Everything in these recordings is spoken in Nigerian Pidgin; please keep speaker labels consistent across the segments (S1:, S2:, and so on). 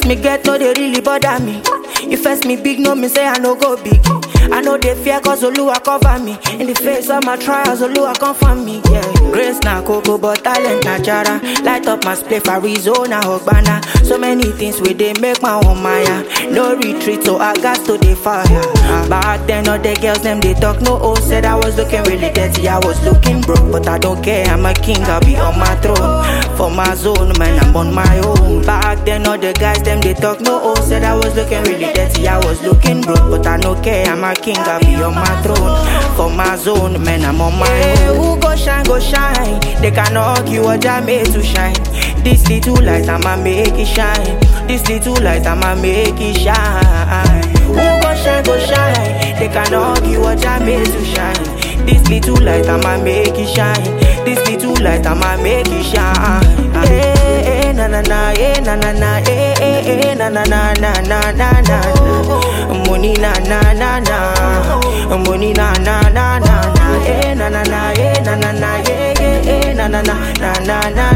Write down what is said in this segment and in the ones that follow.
S1: me get no they really bother me. You first me big, no me say I no go big. I know they fear cause Oluwa cover me. In the face of my trials, Oluwa confirm me. Yeah. Grace na coco, but talent na jara. Light up my spliff, Arizona, Hogbana. So many things where they make my own Maya. No retreat, so I got to the fire. Back then, all the girls, them they talk no oh. Said I was looking really dirty, I was looking broke. But I don't care, I'm a king, I'll be on my throne. For my zone, man, I'm on my own. Back then, all the guys, them they talk no oh. Said I was looking really dirty, I was looking broke. But I don't care, I'm a king, I'll be on my throne. For my zone, man, I'm on my own. Who go shine, go shine. They can argue what I made to shine. This little light, I'ma make it shine. This little light, I'ma make it shine. Who go shine, go shine. They can argue what I made to shine. This little light, I'ma make it shine. This little light, I'ma make it shine. Eh, eh, na na na, eh, na na na, eh, eh, eh, na na na na na na na. Money na na na na. Money na na na na na. Eh, na na na, eh, na na na, eh, eh, eh, na na na na na na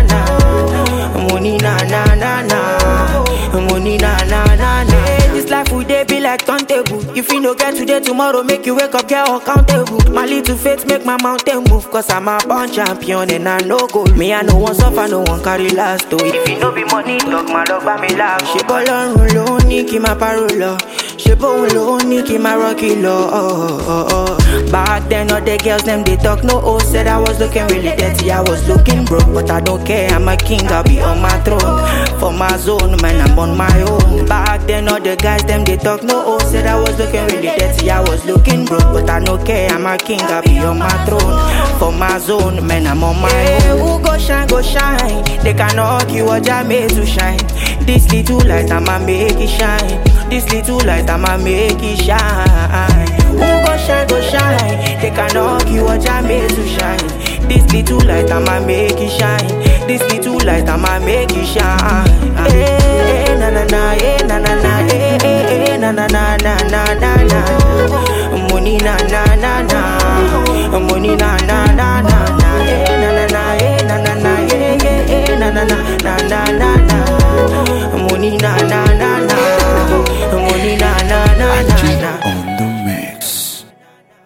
S1: na. Money na na na na. Money na na na na. Eh, This life we dey be like turntable. If you no get today, tomorrow make you wake up, get accountable. My little faith make my mountain move, cause I'm a born champion and I no go. Me I no one suffer, no one carry last. Oh, if you no be money, talk my dog by me laugh. Ṣé bọ́lọ́run ló ní kí n máa parọ́ lọ? Ṣé bóun ló ní kí n máa rọ́ọ̀kì lọ? Oh, oh, oh. Back then all the girls them they talk no oh. Said I was looking really dirty, I was looking broke, but I don't care. I'm a king, I'll be on my throne. For my zone, man, I'm on my own. Back then all the guys them they talk no oh. Said I was looking really dirty, I was looking broke, but I don't care. I'm a king, I'll be on my throne. For my zone, man, I'm on my own. Who go shine, go shine. They can argue what I made to shine. This little light, I'ma make it shine. This little light, I'ma make it shine. Who go shine, go shine. They can argue what I made to shine. This little light, I'ma make it shine. This little light, I'ma make it shine. Eh, eh, na na na, eh, na na na, eh, eh, eh, na na na na na na na. Money na na na na.